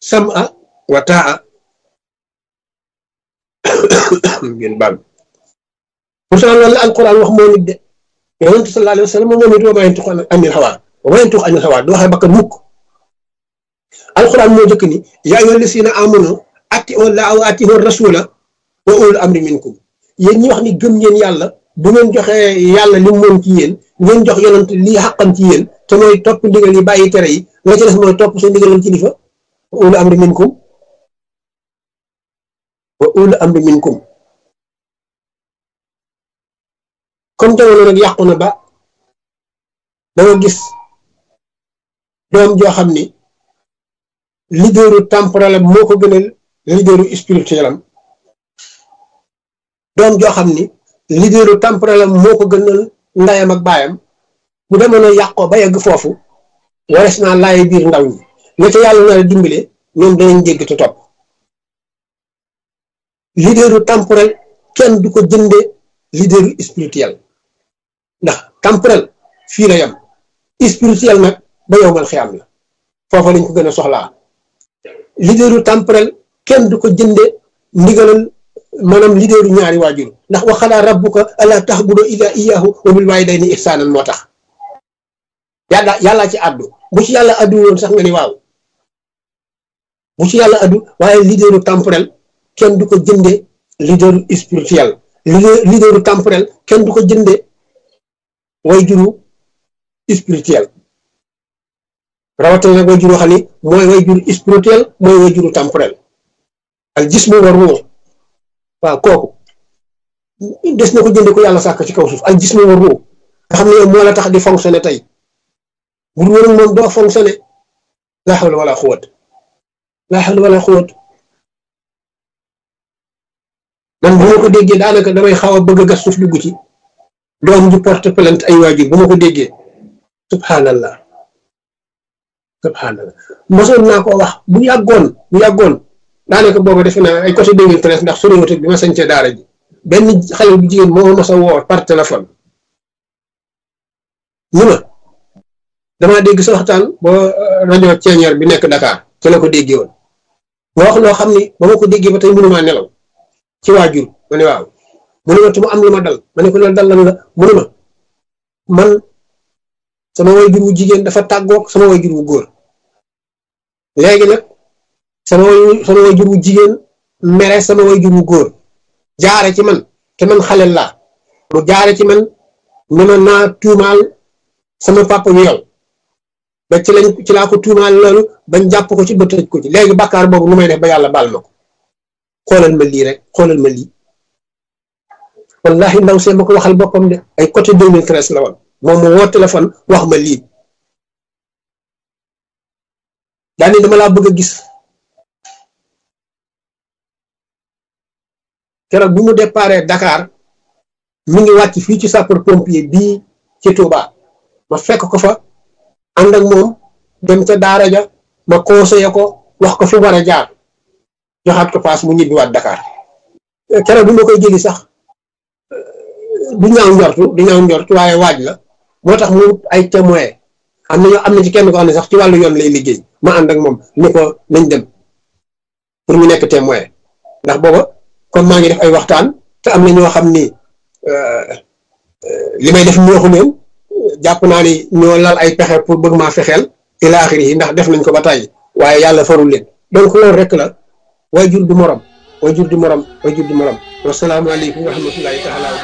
sam'a wa taa ngeen baal pourtant loolu la alquran wax moo nit de yonent sallallahu alayhi wa sallam moom it wa maa yantiqu anil hawaa wa maa yantiqu anil hawaa du waxee bakkan mukk alquran moo jëkk ni yaa ayyuha llazina amanu atii'u llaaha wa atii'u rasuula wa ulul amri minkum yéen ñi wax ni gëm ngeen yàlla bu ngeen joxee yàlla li moom ci yéen ngeen jox yonent lii xaqam ci yéen te mooy topp ndigal yi bàyyi tere yi la ci des mooy topp sa ndigalal kilifa wa ulul amri minkum wa ulul amri minkum comme jamono nag yàqu na ba danga gis doom joo xam ni leaderu temporel am moo ko gënal leaderu spirituel am doom joo xam ni leaderu temporel am moo ko gënal ndayam ak baayam bu demoon a yàqoo ba yegg foofu wares naa laay biir ndaw ñi la ca yàlla na la dimbale ñoom danañ jégg te topp leaderu temporel kenn du ko jënde leaderu spirituel ndax temporel fii la yam spirituel nag ba yowmal xiyam la foofa lañ ko gën a soxlaa leaderu temporel kenn du ko jënde ndigalal maanaam leaderu ñaari waajur ndax waxalaa rabbuka alla ta'budu illa iyyahu wa bil walidayni ihsanan moo tax yàlla yàllaa ci àddu bu ci yàlla àddu woon sax nga ni waaw bu ci yàlla àddu waaye leaderu temporel kenn du ko jënde leaderu spirituel leaderu temporel kenn du ko jënde wayjuru spirituel rawatina nag wayjuru xam ni mooy wayjuru spirituel mooy wayjuru temporel al jismu wa ruux waaw kooku des na ko jënde ko yàlla sàkk ci kaw suuf al jismu wa ruux nga xam ne yow moo la tax di fonctionner tey bu dul woon moom doo fonctionner laa hawla wala quwwat laa hawla wala quwwat man bu ma ko déggee daanaka damay xaw a bëgg a gas suuf dugg ci doom ju porte plainte ay waajur bu ma ko déggee subhanallah subhanallah mosoon naa ko wax bu yàggoon bu yàggoon daanaka booba defe naa ay côté 2013 ndax soriwut bi ma sañcee daara ji benn xale bu jigéen moo ma mos a woo par téléphone ñu ma damaa dégg sa waxtaan ba rajo ceeñeer bi nekk Dakar ci la ko déggee woon nga wax loo xam ni ba ma ko déggee ba tey mënumaa nelaw ci waajur ma ne waaw mu ne ma te mu am lu ma dal ma ne ko loolu dal lan la mu ne ma man sama waajur wu jigéen dafa tàggoog sama waajur wu góor léegi nag sama sama waajur wu jigéen mere sama waajur wu góor jaare ci man te man xale laa mu jaare ci man ne ma naa tuumaal sama papa wi yow ba ci lañ ci laa ko tuumaal loolu bañ jàpp ko ci ba tëj ko ci léegi bàkkaar boobu nu may def ba yàlla baal ma ko xoolal ma lii rek xoolal ma lii wallahi ndaw see ma ko waxal boppam de ay côté 2013 la woon moom mu woo téléphone wax ma lii daani dama laa bëgg a gis keroog bi mu déparé Dakar mi ngi wàcc fii ci sapeur pompier bii ci Touba ma fekk ko fa ànd ak moom dem ca daara ja ma conseillé ko wax ko fi war a jaar joxaat ko paas mu ñibbiwaat Dakar keroog bi ma koy jëli sax du ñaaw njortu du ñaaw njortu waaye waaj la moo tax mu ay témoin am na ñoo am na ci kenn ko xam ne sax ci wàllu yoon lay liggéey ma ànd ak moom ni ko nañ dem pour ñu nekk témoin ndax booba comme maa ngi def ay waxtaan te am na ñoo xam ni li may def neexu leen jàpp naa ni ñoo lal ay pexe pour bëgg maa fexeel ila axiri yi ndax def nañ ko ba tàyyi waaye yàlla farul leen donc loolu rek la way jur du morom way jur du morom way jur du morom wasalaamaaleykum wa rahmatullahi taala